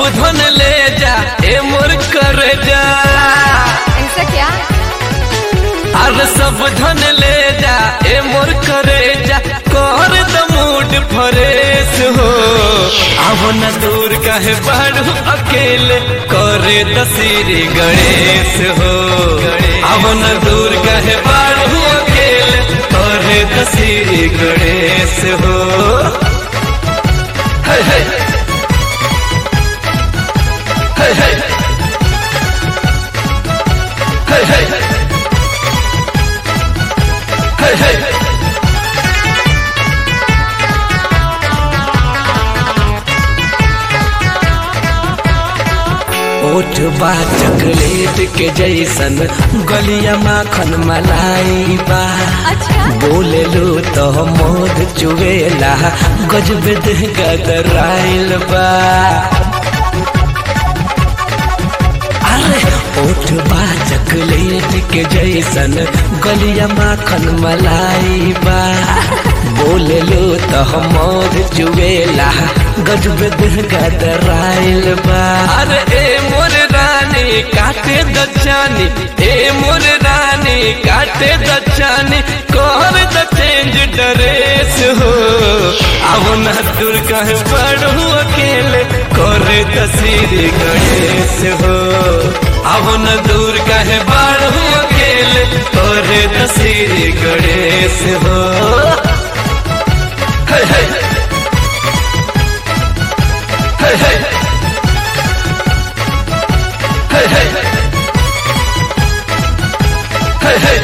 धन ले जा ए मोर कर जा ऐसा क्या अरे सब धन ले जा ए मोर करे जा कर द मूड फरेश हो अब न दूर कहे बढ़ू अकेले करे दसीरी गणेश हो अब न दूर कहे बढ़ू अकेले करे दसीरी गणेश हो हे हे हे हे हे हे हे हे ओठ बा चॉकलेट के जैसन गलिया माखन मलाई बा अच्छा बोले लो तो मोद चुवेला गजब देह गदराइल बा अरे ओठ बा चॉकलेट के जैसन गलिया माखन मलाई बा बोले लो तो मोद चुवेला गजब देह गदराइल बा अरे ए मोर रानी काटे दचानी ए मोर रानी काटे दचानी कर द चेंज ड्रेस हो अब न दूर कहे पढ़ू अकेले करे तस्वीर गणेश हो अब न दूर कहे बढ़ू अकेले करे तस्वीर गणेश हो हे हे हे हे हे हे हे हे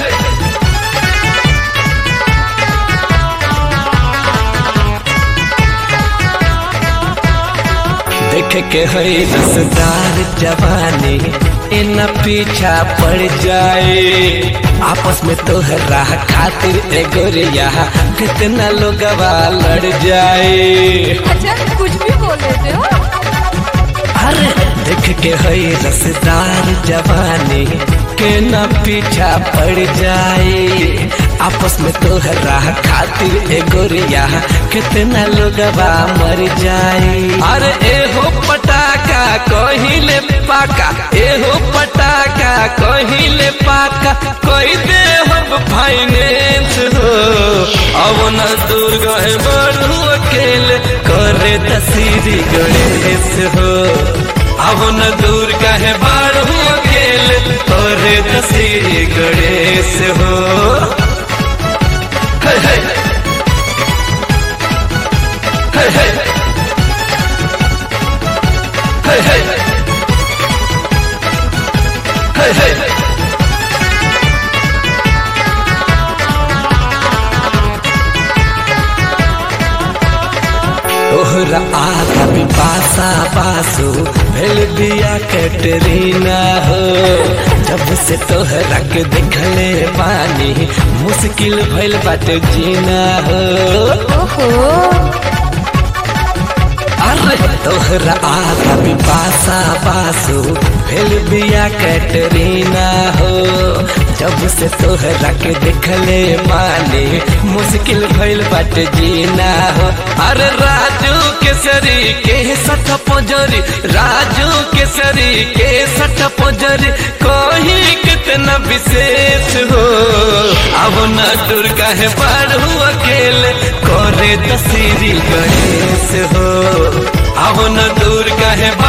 देख के है रसदार जवानी इन पीछा पड़ जाए आपस में तोहरा खातिर ए गोरिया कितना लोग लड़ जाए अच्छा कुछ भी बोल देते हो अरे देख के है रसदार जवानी के न पीछा पड़ जाए आपस में तोहरा खातिर ए गोरिया कितना लोग मर जाए अरे ए हो पटाका कहिले पाका ए हो पटाका कहिले पाका कोई दे हो फाइनेंस हो अब न दूर गए बढ़ू अकेले करे तसीरी गणेश हो अब न दूर कहे बढ़ू अकेले करे तसीरी गणेश हो हे हे हे हे हे हे हे हे तोहरा आगा भी पासा पासो भेल बिया कैटरीना हो जब से तोहरा के देखले पानी मुश्किल भइल बाटे जीना हो ओहो अरे तोहरा आगा भी पासा पासो भेल बिया कैटरीना हो जब से तोहरा के देखले पानी मुश्किल भइल बाटे जीना हो अरे राजू केसरी के सठ पोजरी राजू केसरी के सठ पोजरी कोही कितना विशेष हो अब न दुर्गा है पढ़ू अकेले करे तसीरी गणेश हो अब न दुर्गा है